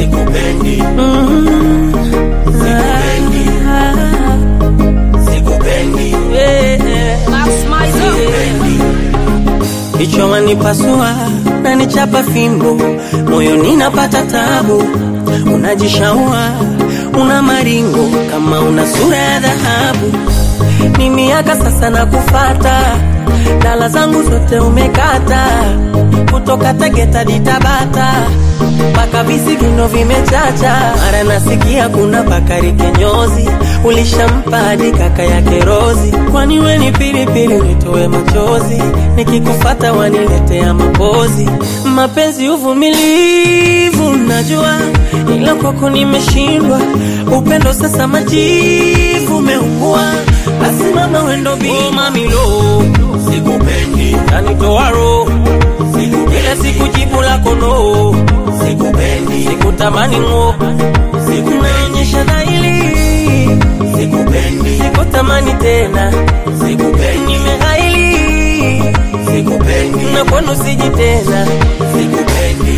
sikupendi, Mm. Sikupendi. Ah, sikupendi, yeah. sikupendi. Kichwa wanipasua na nichapa fimbo, moyo ninapata tabu, unajishaua una maringo kama una sura ya dhahabu. Ni miaka sasa na kufata, dala zangu zote umekata, kutoka Tegeta hadi Tabata mpaka visigino vimechacha. Mara nasikia kuna Bakari Kinyozi, ulishampa hadi kaka yake Rozi. Kwani we ni pilipili nitoe machozi, nikikufata waniletea mapozi. Mapenzi uvumilivu, najua ila kwako nimeshindwa. Upendo sasa majivu umeungua, basi mama wendo bi oh, mamilo Sikupendi, kanitoa roho sikupendi, ila sikujibu lako no, sikupendi, sikutamani ng'o, sikunaonyesha dhaili, sikupendi, sikutamani tena, sikupendi, nimeghaili sikupendi, na kwenu siji tena. sikupendi.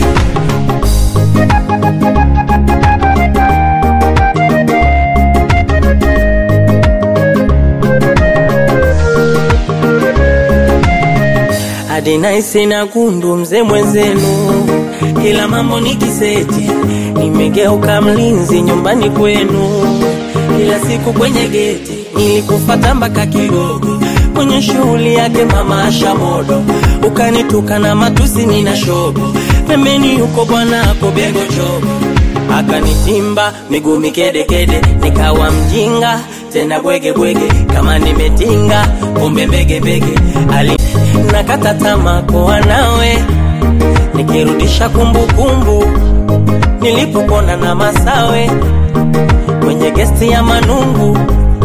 hadi naisi na gundu mzee mwenzenu, kila mambo ni kiseti, nimegeuka mlinzi nyumbani kwenu, kila siku kwenye geti nilikufata mpaka kidogo kwenye shughuli yake mama Asha Modo, ukanituka na matusi nina shobo, pembeni yuko bwana ako bego chobo akanitimba miguu mikedekede, nikawa mjinga tena bwege bwege, kama nimetinga kumbe mbege mbege, ali nakata tamaa kuwa nawe, nikirudisha kumbukumbu nilipopona na masawe kwenye gesti ya Manungu,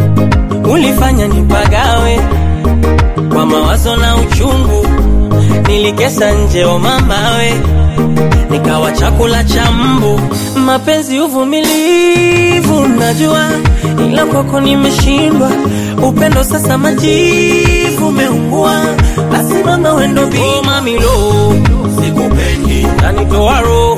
ulifanya nipagawe kwa mawazo na uchungu, nilikesa nje o mamawe nikawa chakula cha mbu. Mapenzi uvumilivu, najua ila kwako nimeshindwa. Upendo sasa majivu umeungua, basi mama wendo bi oh, mamilo Sikupendi, kanitoa roho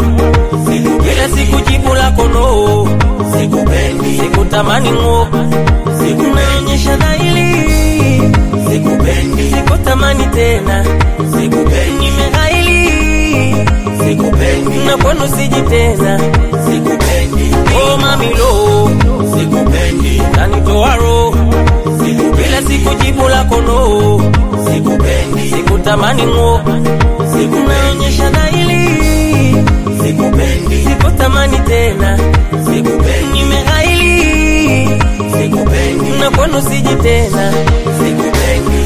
ila sikupendi, sikujibu lako no, sikupendi, sikutamani ng'o, sikunaonyesha dhaili, sikupendi, sikutamani tena, sikupendi, nimeghaili sikupendi, na kwenu siji tena. sikupendi, Oh mamilo sikupendi, kanitoa roho ila sikupendi, sikujibu lako no, sikupendi, sikutamani ng'o, sikunaonyesha dhaili, sikupendi, sikutamani tena, sikupendi, nimeghaili sikupendi, na kwenu siji tena. sikupendi.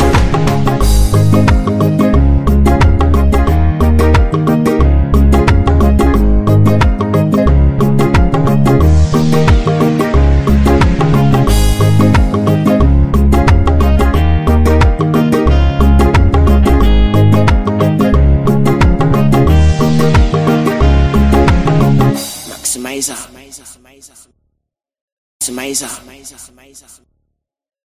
Maximizer. Maximizer. Maximizer.